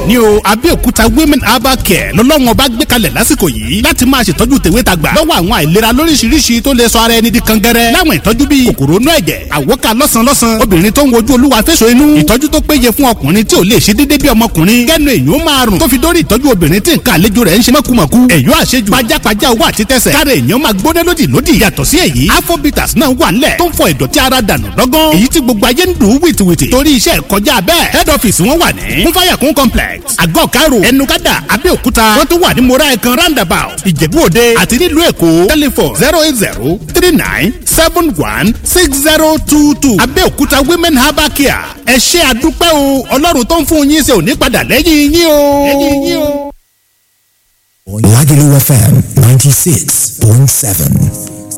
ní o Abẹ́òkúta women herbal care lọ́lọ́run ọba gbé kalẹ̀ lásìkò yìí láti máa ṣètọ́jú tèwe tàgbà lọ́wọ́ àwọn àìlera lóríṣiríṣi tó lè sọ ara ẹni di kangẹrẹ láwọn ìtọ́jú bíi kòkòrò inú ẹ̀jẹ̀ àwọ́ká lọ́sàn-lọ́sàn obìnrin tó ń wojú olúwa fẹ́sọ̀ inú ìtọ́jú tó péye fún ọkùnrin tí ò lè ṣe déédéé bí ọmọkùnrin kẹ́nu èèyàn máa rùn tó fi dórí ìtọ́jú obìnrin tí nǹkan àlejò rẹ̀ ń ṣe mọ̀kùmọ̀kù èèyàn àṣejù pajápajá owó àti tẹsẹ̀ káre èèyàn máa gbóná lódì lódì yàtọ̀ sí èyí afrobitas náà wà nílẹ̀ tó ń fọ ìdọ̀tí ara dànù lọ́gán èyí tí gbogbo ayé ń dùn wìtìwìtì torí iṣẹ́ kọjá bẹ́ẹ̀ head office wọn wà ní kúnfàyàkún complex àgọ́ karo ẹnukádà abẹ́òkúta wọ́n tún wà ní mora ẹ̀kan roundabout ìjẹ̀bú òde àti nílùú èkó telephone zero eight zero three nine seven one six zero two two abẹ́òkúta women herbal care ẹ ṣé àdúpẹ́ o ọlọ́run tó ń fún yín ṣe ò ní padà lẹ́yìn yín o. lẹ́yìn yín o. Lagelu FM 96.7.